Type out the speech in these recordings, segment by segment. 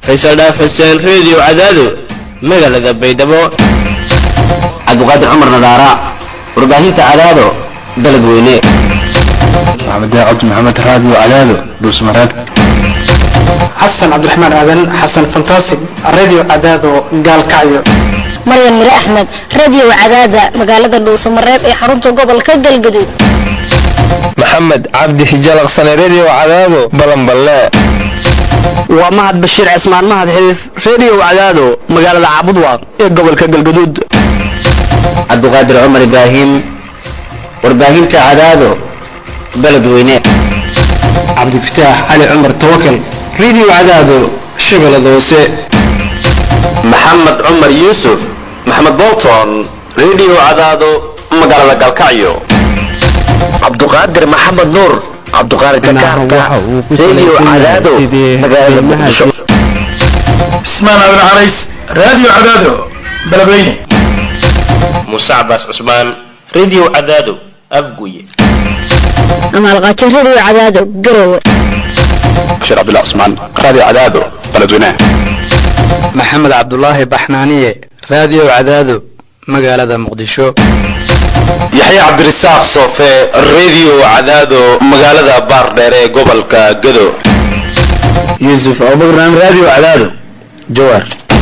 faysal dhaaf xuseen reediyo cadaado magaalada baydhabo cabdiqaadir cumar nadaara warbaahinta cadaado dalad weyne maxamed daacad maxamed raadiyo cadaado dhuusmareeb xasan cabdiraxmaan aadan xasan fantastic radio cadaado gaalkacyo maryan mire axmed radio cadaada magaalada dhuusamareeb ee xarunta gobolka galgaduud maxamed cabdi hijalaqsane redio cadaado balanballe waa mahad bashiir cismaan mahad xidiif redio cadaado magaalada caabudwaaq ee gobolka galgaduud cabdiqaadir cumar ibraahim warbaahinta cadaado baled weyne cabdifataax cali cumar tawakal radio cadaado shabeellada hoose maxamed cumar yuusuf maxamed bolton redio cadaado magaalada galkacyo cabduqaadir maxamed nuur cabduqaadir jakarta redio cadaado magaalada muqdisho cismaan aadan carays radio cadaado beledweyne muuse cabaas cusmaan redio cadaado afguye amaalqaajo radio cadaado garowe bashir cabdullah cusmaan radio cadaado beledweyne maxamed cabdulaahi baxnaaniye radio cadaado magaalada muqdisho yaxya cabdirasaaq soofe redio cadaado magaalada baardheere ee gobolka gado yuusuf abubakran radio cadaado jawaar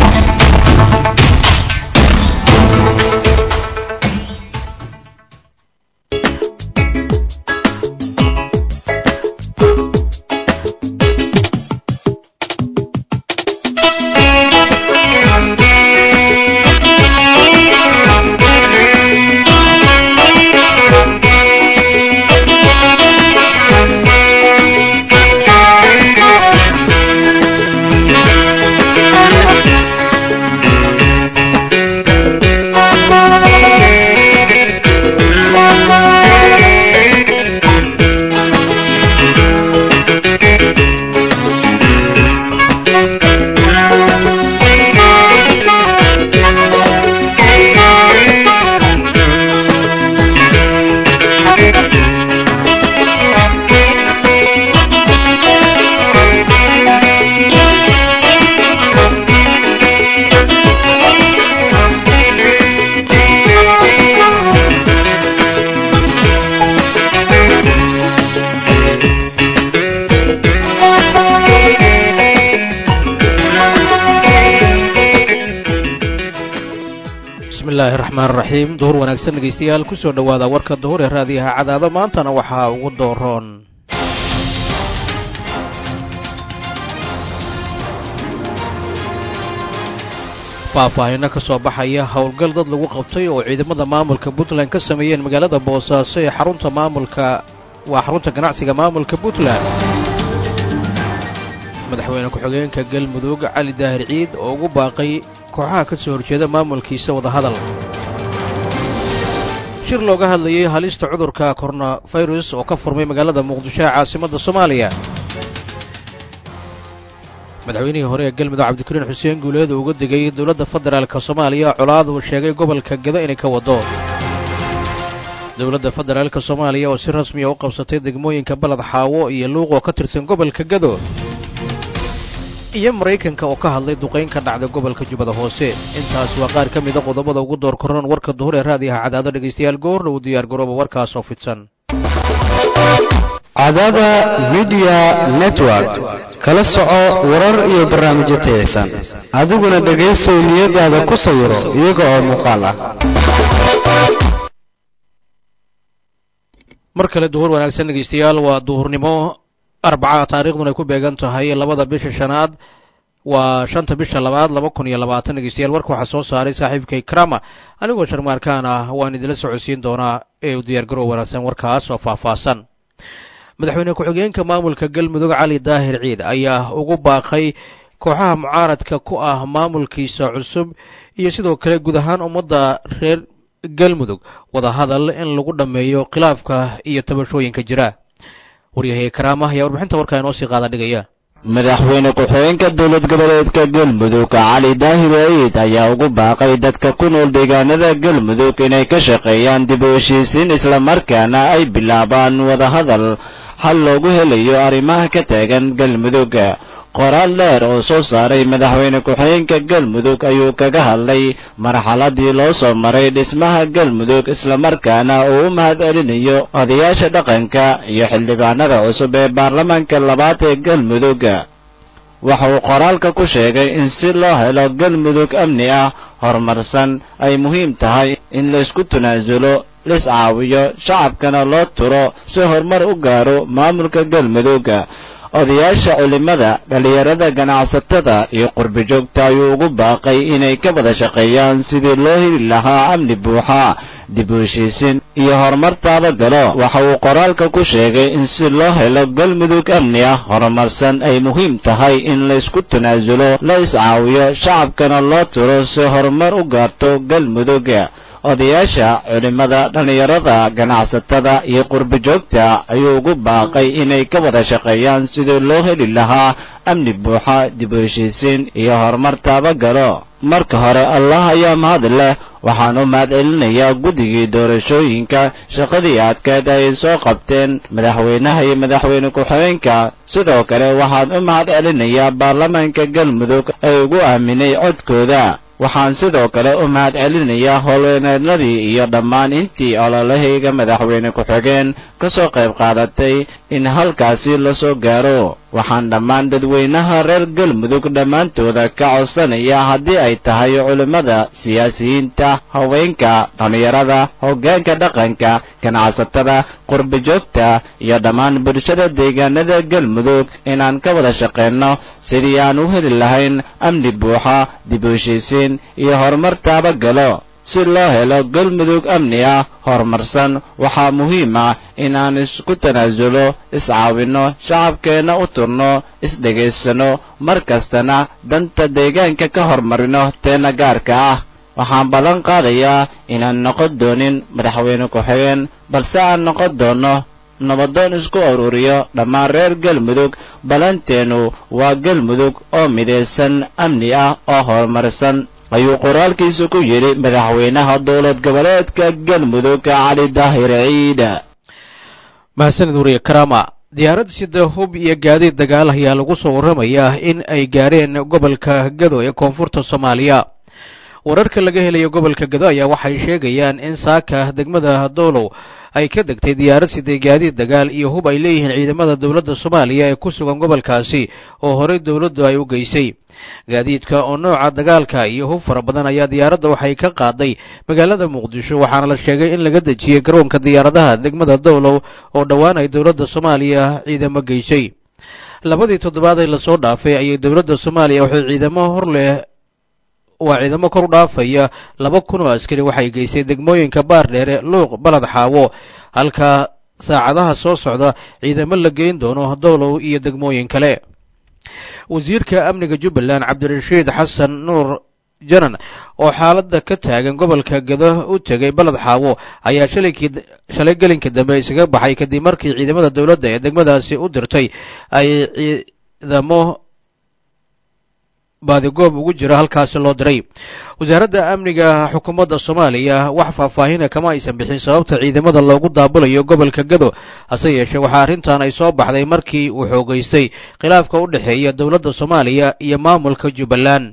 bismillahi raxmaan raxiim duhur wanaagsan dhegaystayaal kusoo dhowaada warka duhur ee raadiyaha cadaado maantana waxaa ugu dooroon faahfaahino ka soo baxaya howlgal dad lagu qabtay oo ciidamada maamulka puntland ka sameeyeen magaalada boosaaso ee xarunta maamulka waa xarunta ganacsiga maamulka puntland madaxweyne ku-xigeenka galmudug cali daahir ciid oo ugu baaqay kooxaha ka soo horjeeda maamulkiisa wadahadal shir looga hadlayay halista cudurka koronafirus oo ka furmay magaalada muqdisho ee caasimadda soomaaliya madaxweynihii hore ee galmudug cabdikariin xuseen guuleed oo uga digay dowladda federaalk soomaaliya colaad uu sheegay gobolka gado inay ka waddo dowladda federaalk soomaaliya oo si rasmiya u qabsatay degmooyinka baled xaawo iyo luuq oo ka tirsan gobolka gado iyo maraykanka oo ka hadlay duqayn ka dhacday gobolka jubbada hoose intaas waa qaar ka mida qodobada ugu door koran warka duhur ee raadiyaha cadaado dhegaystayaal goorna uu diyaar garooba warkaas oo fidsan cadaada midiya network kala soco warar iyo barnaamijyo tayaysan adiguna dhegaysow niyadaada ku sawiro iyaga oo muuqaal ah mar kale duhur wanaagsan dhegaystayaal waa duhurnimo arbaca taariikhduna ay ku beegan tahay labada bisha shanaad waa shanta bisha labaad laba kun iyo labaatan dhegeystayaal warka waxaa soo saaray saaxiibkay krama anigoo sharmaarkaan ah waan idinla socodsiin doonaa ee u diyaargarow wanaagsan warkaas oo faahfaahsan madaxweyne ku-xigeenka maamulka galmudug cali daahir ciid ayaa ugu baaqay kooxaha mucaaradka ku ah maamulkiisa cusub iyo sidoo kale guud ahaan ummadda reer galmudug wadahadal in lagu dhammeeyo khilaafka iyo tabashooyinka jira waryahay karaama ayaa warbixinta warkaa inoo sii qaada dhigaya madaxweyne ku-xigeenka dowlad goboleedka galmudug cali daahir ciid ayaa ugu baaqay dadka ku nool deegaanada galmudug inay ka shaqeeyaan dib u heshiisiin islamarkaana ay bilaabaan wadahadal hal loogu helayo arrimaha ka taagan galmudug qoraal dheer oo soo saaray madaxweyne ku-xigeenka galmudug ayuu kaga hadlay marxaladii loo soo maray dhismaha galmudug islamarkaana uu u mahad celinayo odayaasha dhaqanka iyo xildhibaanada cusub ee baarlamaanka labaad ee galmudug waxa uu qoraalka ku sheegay in si loo helo galmudug amni ah horumarsan ay muhiim tahay in laysku tanaasulo lis caawiyo shacabkana loo turo si horumar u gaaro maamulka galmudug odayaasha culimada dhallinyarada ganacsatada iyo qurbijoogta ayuu ugu baaqay inay ka wada shaqeeyaan sidii loo heli lahaa amni buuxa dib u heshiisin iyo horumar taabagalo waxa uu qoraalka ku sheegay in si loo helo galmudug amni ah horumarsan ay muhiim tahay in laysku tanaasulo la iscaawiyo shacabkana loo turo si horumar u gaarto galmudug odayaasha culimmada dhallinyarada ganacsatada iyo qurbijoogta ayuu ugu baaqay inay ka wada shaqeeyaan sidii loo heli lahaa amni buuxa dib u heshiisiin iyo horumar taabagalo marka hore allah ayaa mahad leh waxaan u mahad celinayaa guddigii doorashooyinka shaqadii adkeed ay soo qabteen madaxweynaha iyo madaxweyne ku-xigeenka sidoo kale waxaan u mahad celinayaa baarlamaanka galmudug ee ugu aaminay codkooda waxaan sidoo kale u mahad celinayaa howlweyneednadii iyo dhammaan intii ololahayga madaxweyne ku-xigeen ka soo qayb qaadatay in halkaasi la soo gaaro waxaan dhammaan dadweynaha reer galmudug dhammaantooda ka codsanaya haddii ay tahay culimmada siyaasiyiinta haweenka dhallinyarada hoggaanka dhaqanka ganacsatada qurbijoogta iyo dhammaan bulshada deegaanada galmudug inaan ka wada shaqeenno sidii aan u heli lahayn amni buuxa dib u heshiisiin iyo horumar taabagalo si loo helo galmudug amni ah horumarsan waxaa muhiim ah inaan isku tanaasulo iscaawinno shacabkeenna u turno isdhegaysano mar kastana danta deegaanka ka hormarino teenna gaarka ah waxaan ballan qaadayaa inaan noqon doonin madaxweyne ku-xigeen balse aan noqon doonno nabadoon isku ururiyo dhammaan reer galmudug ballanteennu waa galmudug oo midaysan amni ah oo horumarsan ayuu qoraalkiisa ku yidhi madaxweynaha dowlad goboleedka galmudug cali daahir ciid mahadsanid wariye karama diyaarad sida hub iyo gaadiid dagaal ayaa lagu soo warramayaa in ay gaareen gobolka gado ee koonfurta soomaaliya wararka laga helayo gobolka gado ayaa waxay sheegayaan in saaka degmada doolow ay ka degtay diyaarad siday gaadiid dagaal iyo hub ay leeyihiin ciidamada dowladda soomaaliya ee ku sugan gobolkaasi oo horey dowladdu ay u geysay gaadiidka oo nooca dagaalka iyo hub fara badan ayaa diyaaradda waxay ka qaaday magaalada muqdisho waxaana la sheegay in laga dejiyey garoonka diyaaradaha degmada dowlow oo dhowaan ay dowladda soomaaliya ciidamo geysay labadii toddobaad ee lasoo dhaafay ayay dowladda soomaaliya waxay ciidamo hor leh waa ciidamo kor u dhaafaya laba kun oo askari waxay geysay degmooyinka baardheere luuq balad xaawo halka saacadaha soo socda ciidamo la geyn doono dowlow iyo degmooyin kale wasiirka amniga jubbaland cabdirashiid xasan nuur janan oo xaaladda ka taagan gobolka gado u tegay baled xaawo ayaa shalayki shalay gelinka dambe isaga baxay kadib markii ciidamada dowladda ee degmadaasi u dirtay ay ciidamo baadigoob ugu jira halkaasi loo diray wasaaradda amniga xukuumadda soomaaliya wax faahfaahina kama aysan bixin sababta ciidamada loogu daabulayo gobolka gado hase yeeshee waxaa arrintan ay soo baxday markii uu xoogeystay khilaafka u dhexeeya dowladda soomaaliya iyo maamulka jubbaland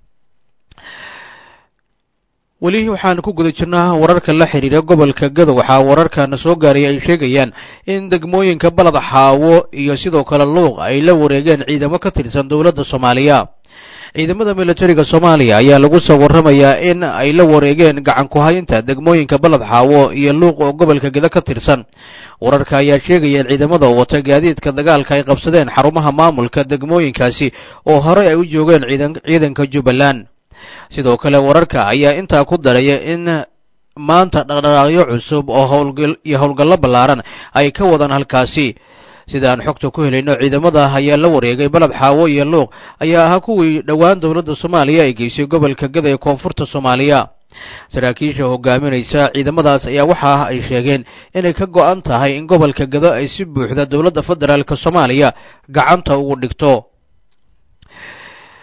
weli waxaan ku guda jirnaa wararka la xidhiira gobolka gado waxaa wararkana soo gaaray ay sheegayaan in degmooyinka balad xaawo iyo sidoo kale luuq ay la wareegeen ciidamo ka tirsan dowladda soomaaliya ciidamada militariga soomaaliya ayaa lagu soo warramayaa in ay la wareegeen gacan ku-haynta degmooyinka baled xaawo iyo luuq oo gobolka geda ka tirsan wararka ayaa sheegaya in ciidamada wata gaadiidka dagaalka ay qabsadeen xarumaha maamulka degmooyinkaasi oo horey ay u joogeen ciidanka jubbaland sidoo kale wararka ayaa intaa ku daraya in maanta dhaqdhaqaaqyo cusub oo howlgal iyo howlgallo ballaaran ay ka wadaan halkaasi sidaan xogta ku helayno ciidamada ayaa la wareegay baled xaawo iyo luuq ayaa ahaa kuwii dhowaan dowladda soomaaliya ay geysay gobolka gada ee koonfurta soomaaliya saraakiisha hogaaminaysa ciidamadaas ayaa waxa ay sheegeen inay ka go'an tahay in gobolka gado ay si buuxda dowladda federaalk soomaaliya gacanta ugu dhigto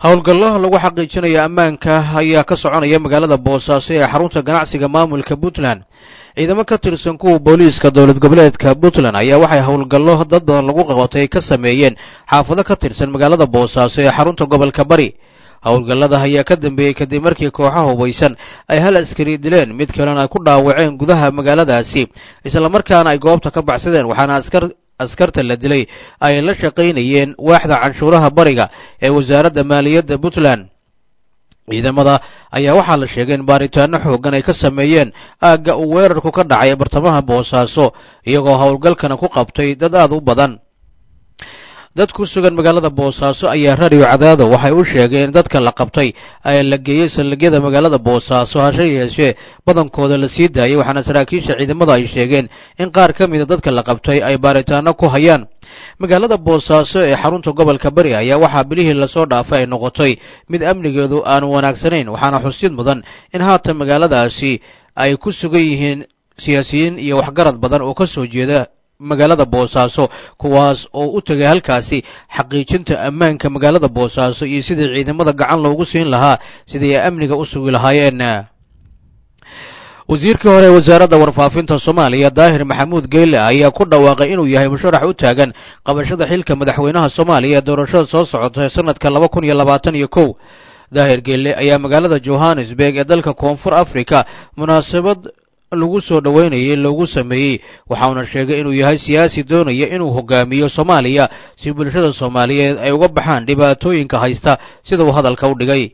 howlgallo lagu xaqiijinayo ammaanka ayaa ka soconaya magaalada boosaaso ee xarunta ganacsiga maamulka puntland ciidamo ka tirsan kuwa booliiska dowlad goboleedka puntland ayaa waxay howlgallo dad badan lagu qabatay ka sameeyeen xaafado ka tirsan magaalada boosaaso ee xarunta gobolka bari howlgallada ayaa ka dambeeyey kadib markii kooxaha hubaysan ay hal askari dileen mid kalena ay ku dhaawaceen gudaha magaaladaasi islamarkaana ay goobta ka baxsadeen waxaana askar askarta la dilay ay la shaqaynayeen waaxda canshuuraha bariga ee wasaaradda maaliyadda puntland ciidamada ayaa waxaa la sheegay in baaritaano xooggan ay ka sameeyeen aagga uu weerarku ka dhacay ee bartamaha boosaaso iyagoo howlgalkana ku qabtay dad aad u badan dad ku sugan magaalada boosaaso ayaa radio cadaado waxay u sheegeen in dadka la qabtay ee la geeyey saldhigyada magaalada boosaaso hashe yeeshee badankooda la sii daayay waxaana saraakiisha ciidamada ay sheegeen in qaar ka mida dadka la qabtay ay baaritaano ku hayaan magaalada boosaaso ee xarunta gobolka bari ayaa waxaa bilihii lasoo dhaafay ay noqotay mid amnigeedu aanu wanaagsanayn waxaana xusid mudan in haatan magaaladaasi ay ku sugan yihiin siyaasiyiin iyo waxgarad badan oo ka soo jeeda magaalada boosaaso kuwaas oo u tegay halkaasi xaqiijinta ammaanka magaalada boosaaso iyo sidii ciidamada gacan loogu siin lahaa sidii ay amniga u sugi lahaayeen wasiirkii hore ee wasaaradda warfaafinta soomaaliya daahir maxamuud geyle ayaa ku dhawaaqay inuu yahay musharax u taagan qabashada xilka madaxweynaha soomaaliya ee doorashada soo socota ee sanadka laba kun iyo labaatan iyo kow daahir geelle ayaa magaalada johannesburg ee dalka koonfur africa munaasabad lagu soo dhoweynayay loogu sameeyey waxauna sheegay inuu yahay siyaasi doonaya inuu hogaamiyo soomaaliya si bulshada soomaaliyeed ay uga baxaan dhibaatooyinka haysta sida uu hadalka u dhigay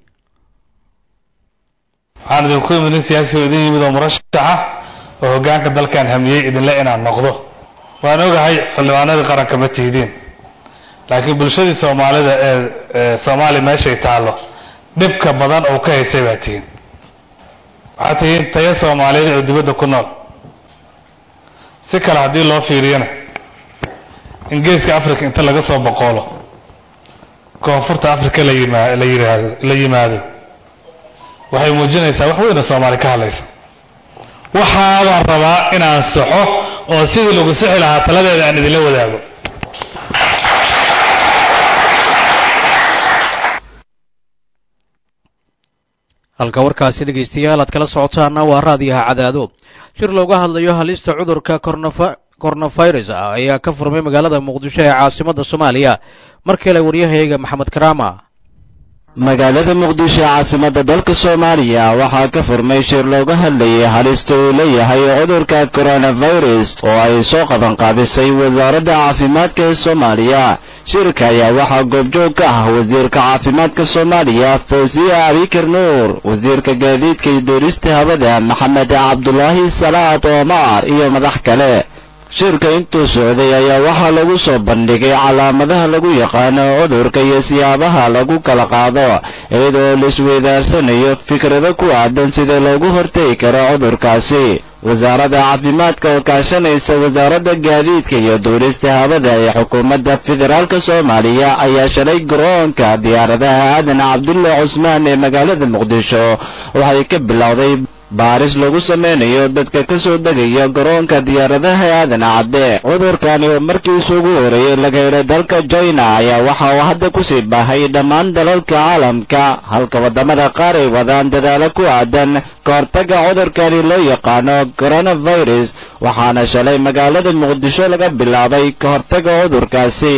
waxaan idinku imid nin siyaasi oo idin yimid oo murashaxa oo hoggaanka dalkan hamiyey idinle inaan noqdo waan ogahay xildhibaanadii qaranka ma tihidiin laakiin bulshadii soomaalida ee soomaaliya meeshay taallo dhibka badan oo ka haysay baa tihiin waxaad tihiin tayo soomaaliyeed oo dibadda ku nool si kale haddii loo fiiriyana in geeska africa inta laga soo boqoolo koonfurta africa la yima la yiraahdo la yimaado waxay muujinaysaa wax weyn oo soomaali ka hadlaysa waxaabaan rabaa inaan saxo oo sidii lagu sixi lahaa taladeeda aan idinla wadaago halka warkaasi dhegaystayaal aad kala socotaana waa raadiyaha cadaado shir looga hadlayo halista cudurka coronavirus ayaa ka furmay magaalada muqdisho ee caasimadda soomaaliya mar kale waryahayga maxamed karaama magaalada muqdisho ee caasimadda dalka soomaaliya waxaa ka furmay shir looga hadlayay halista uu leeyahay cudurka coronavirus oo ay soo qabanqaabisay wasaaradda caafimaadka ee soomaaliya shirka ayaa waxaa goobjoog ka ah wasiirka caafimaadka soomaaliya fawsiya abikar nuur wasiirka gaadiidka iyo doorista hawada maxamed cabdulaahi salaad omar iyo madax kale shirka intuu socday ayaa waxaa lagu soo bandhigay calaamadaha lagu yaqaano cudurka iyo siyaabaha lagu kala qaado iyadoo laisweydaarsanayo fikrado ku aadan sida loogu hortegi karo cudurkaasi wasaaradda caafimaadka oo kaashanaysa wasaaradda gaadiidka iyo duurista hawada ee xukuumadda federaalka soomaaliya ayaa shalay garoonka diyaaradaha aadan cabdulle cusmaan ee magaalada muqdisho waxay ka bilowday baaris lagu sameynayo dadka ka soo degaya garoonka diyaaradaha aadan cadde cudurkani oo markiisu ugu horeeyey laga helay dalka china ayaa waxa uu hadda kusii baahay dhammaan dalalka caalamka halka waddamada qaar ay wadaan dadaalo ku aadan ka hortagga cudurkani loo yaqaano coronavirus waxaana shalay magaalada muqdisho laga bilaabay ka hortagga cudurkaasi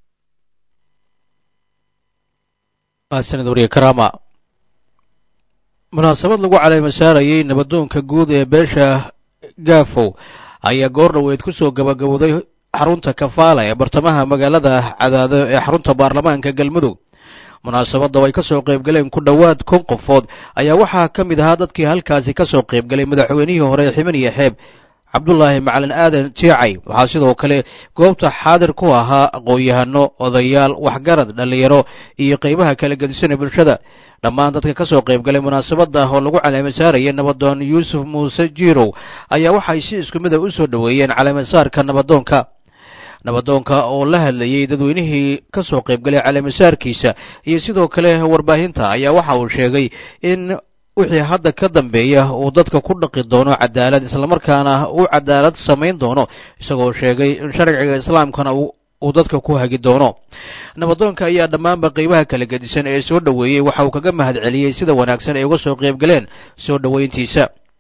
munaasabad lagu caleemasaarayay nabadoonka guud ee beesha gaafow ayaa goor dhoweed ku soo gabagabowday xarunta kafaala ee bartamaha magaalada cadaado ee xarunta baarlamaanka galmudug munaasabadda oo ay ka soo qaybgaleen ku dhowaad kun qofood ayaa waxaa ka mid ahaa dadkii halkaasi ka soo qaybgalay madaxweynihii hore ximan iyo xeeb cabdulaahi macalin aadan jiicay waxaa sidoo kale goobta xaadir ku ahaa aqoon-yahano odayaal waxgarad dhallinyaro iyo qaybaha kala gedisanee bulshada dhammaan dadka ka soo qaybgalay munaasabadda oo lagu caleemasaaraya nabadoon yuusuf muuse jiirow ayaa waxay si isku mid a u soo dhoweeyeen caleemasaarka nabadoonka nabadoonka oo la hadlayey dadweynihii ka soo qaybgalay caleemasaarkiisa iyo sidoo kale warbaahinta ayaa waxa uu sheegay in wixii hadda ka dambeeya uu dadka ku dhaqi doono cadaalad islamarkaana uu cadaalad samayn doono isagoo sheegay in sharciga islaamkana uu dadka ku hagi doono nabadoonka ayaa dhammaanba qeybaha kala gedisan ee soo dhoweeyey waxa uu kaga mahad celiyey sida wanaagsan ay uga soo qayb galeen soo dhoweyntiisa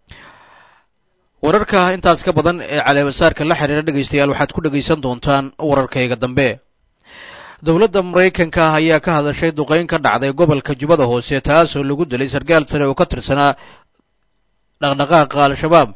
wararka intaas ka badan ee caleemasaarka la xiriira dhegaystayaal waxaad ku dhegaysan doontaan wararkayga dambe dowladda maraykanka ayaa ka hadashay duqayn ka dhacday gobolka jubbada hoose taasoo lagu dilay sarkaal sare oo ka tirsanaa dhaqdhaqaaqa al-shabaab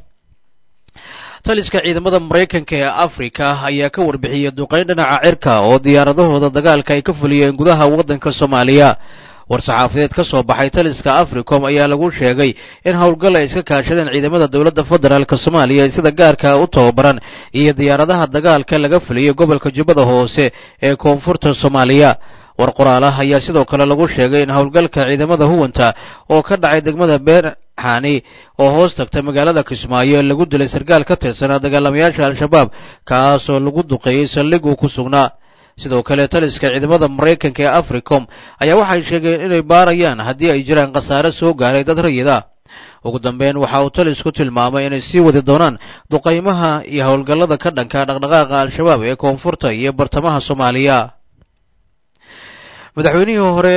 taliska ciidamada maraykanka ee afrika ayaa ka warbixiyey duqayn dhinaca cirka oo diyaaradahooda dagaalka ay ka fuliyeen gudaha waddanka soomaaliya war-saxaafadeed ka soo baxay taliska africom ayaa lagu sheegay in howlgal ay iska kaashadeen ciidamada dowladda federaalk soomaaliya sida gaarka u tababaran iyo diyaaradaha dagaalka laga fuliyey gobolka jubbada hoose ee koonfurta soomaaliya war qoraalaha ayaa sidoo kale lagu sheegay in howlgalka ciidamada huwanta oo ka dhacay degmada beerxani oo hoos tagta magaalada kismaayo lagu dilay sarkaal ka tirsanaa dagaalamayaasha al-shabaab kaasoo lagu duqeeyey saldhiguu ku sugnaa sidoo kale taliska ciidamada maraykanka ee africom ayaa waxay sheegeen inay baarayaan haddii ay jiraan khasaare soo gaaray dad rayid ah ugu dambeyn waxa uu talisku tilmaamay inay sii wadi doonaan duqaymaha iyo howlgallada ka dhanka dhaqdhaqaaqa al-shabaab ee koonfurta iyo bartamaha soomaaliya madaxweynihii hore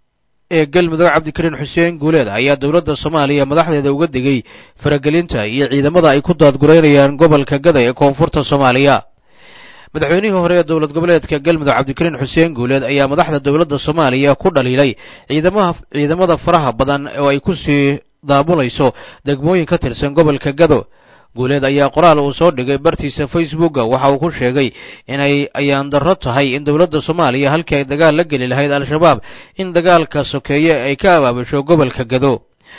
ee galmudug cabdikariin xuseen guuleed ayaa dowladda soomaaliya madaxdeeda uga digay faragelinta iyo ciidamada ay ku daadgureynayaan gobolka gada ee koonfurta soomaaliya madaxweynihii hore ee dowlad goboleedka galmudug cabdikariin xuseen guuleed ayaa madaxda dowladda soomaaliya ku dhaliilay ciidamaha ciidamada faraha badan oo ay ku sii daabulayso degmooyin ka tirsan gobolka gado guuleed ayaa qoraal uu soo dhigay bartiisa facebooka waxa uu ku sheegay inay ayaan darro tahay in dowladda soomaaliya halkii ay dagaal la geli lahayd al-shabaab in dagaalka sokeeye ay ka abaabusho gobolka gado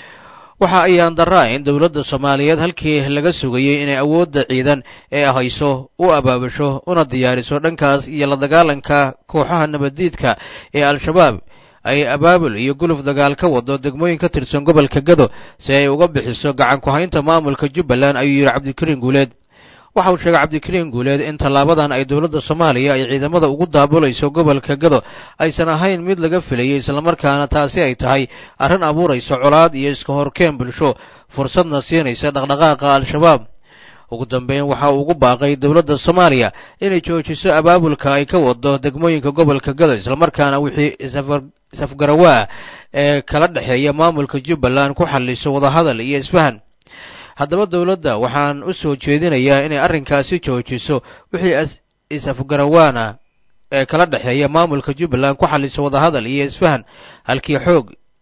waxa ayaan darraa in dowladda soomaaliyeed halkii laga sugayey inay awoodda ciidan ee hayso u abaabusho una diyaariso dhankaas iyo la dagaalanka kooxaha nabaddiidka ee al-shabaab ay abaabul iyo guluf dagaal ka wado degmooyin ka tirsan gobolka gado si ay uga bixiso gacan ku-haynta maamulka jubbaland ayuu yidhi cabdikariin guuleed waxa uu sheegay cabdikariin guuleed in tallaabadan ay dowladda soomaaliya ay ciidamada ugu daabulayso gobolka gado aysan ahayn mid laga filayay islamarkaana taasi ay tahay arrin abuurayso colaad iyo iska horkeen bulsho fursadna siinaysa dhaqdhaqaaqa al-shabaab ugu dambeyn waxa uu ugu baaqay dowladda soomaaliya inay joojiso abaabulka ay ka wado degmooyinka gobolka gado islamarkaana wixii isafgarawaa ee kala dhexeeya maamulka jubbaland ku xalliso wadahadal iyo isfahan haddaba dowladda waxaan u soo jeedinayaa inay arrinkaasi joojiso wixii is-afgarawaana ee kala dhexeeya maamulka jubbaland ku xalliso wadahadal iyo isfahan halkii xoog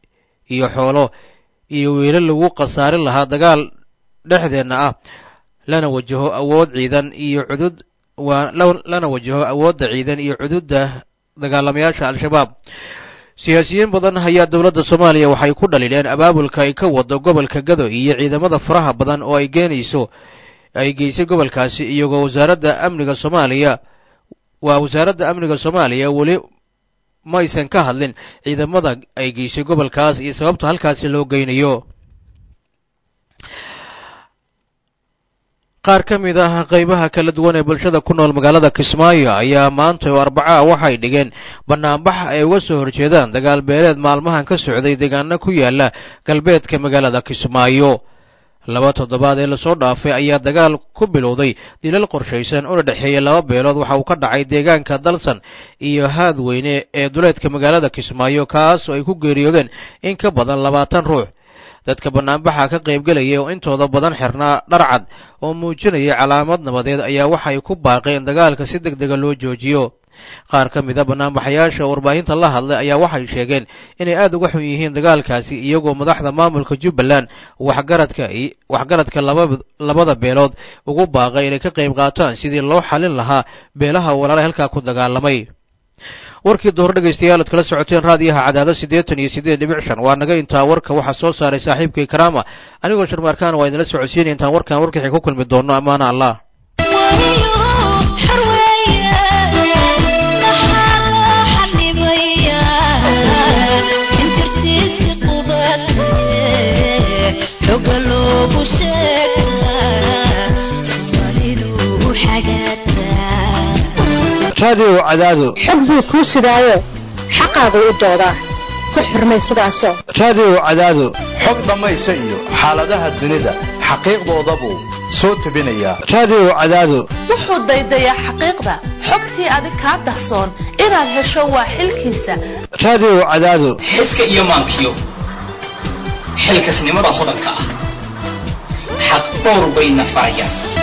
iyo xoolo iyo wiilo lagu khasaarin lahaa dagaal dhexdeenna ah lana wajaho awood ciidan iyo cudud waa lana wajaho awoodda ciidan iyo cududda dagaalamayaasha al-shabaab siyaasiyiin badan ayaa dowladda soomaaliya waxay ku dhaliileen abaabulka ay ka wado gobolka gado iyo ciidamada faraha badan oo ay geenayso ay geysay gobolkaasi iyagoo wasaaradda amniga soomaaliya waa wasaaradda amniga soomaaliya weli maysan ka hadlin ciidamada ay geysay gobolkaas iyo sababta halkaasi loo geynayo qaar ka mid ah qaybaha kala duwan ee bulshada ku nool magaalada kismaayo ayaa maanta oo arbaca waxay dhigeen banaanbax ay uga soo horjeedaan dagaal beeleed maalmahan ka socday deegaano ku yaala galbeedka magaalada kismaayo laba toddobaad ee lasoo dhaafay ayaa dagaal ku bilowday dilal qorshaysan una dhexeeya laba beelood waxa uu ka dhacay deegaanka dalsan iyo haadweyne ee duleedka magaalada kismaayo kaas oo ay ku geeriyoodeen in ka badan labaatan ruux dadka banaanbaxa ka qaybgelaya oo intooda badan xirnaa dharcad oo muujinaya calaamad nabadeed ayaa waxay ku baaqeen dagaalka si deg dega loo joojiyo qaar ka mid a banaanbaxayaasha warbaahinta la hadlay ayaa waxay sheegeen inay aad uga xun yihiin dagaalkaasi iyagoo madaxda maamulka jubbaland waxgaradka waxgaradka labada beelood ugu baaqay inay ka qayb qaataan sidii loo xalin lahaa beelaha walaala halkaa ku dagaalamay warkii duhur dhegaystayaal ad kala socoteen raadiyaha cadaado siddeetan iyo siddeed dhibic shan waa naga intaa warka waxaa soo saaray saaxiibkay karaama anigoo sharmaarkaan waa idinla socodsiinaya intaan warkan warkixii ku kulmi doonno ammaana allah raadiyo cadaado xog buu kuu sidaayo xaqaagu u doodaa ku xurmay sidaasoo raadiyo cadaado xog dhammaysa iyo xaaladaha dunida xaqiiqdoodabuu soo tebinaya raadiyo cadaado wuxuu daydayaa xaqiiqda xogtii adig kaa dahsoon inaad hesho waa xilkiisa raadiyo cadaado xiska iyo maankiyo xilkasnimada hodanka ah xaq dhowr bayna farayaan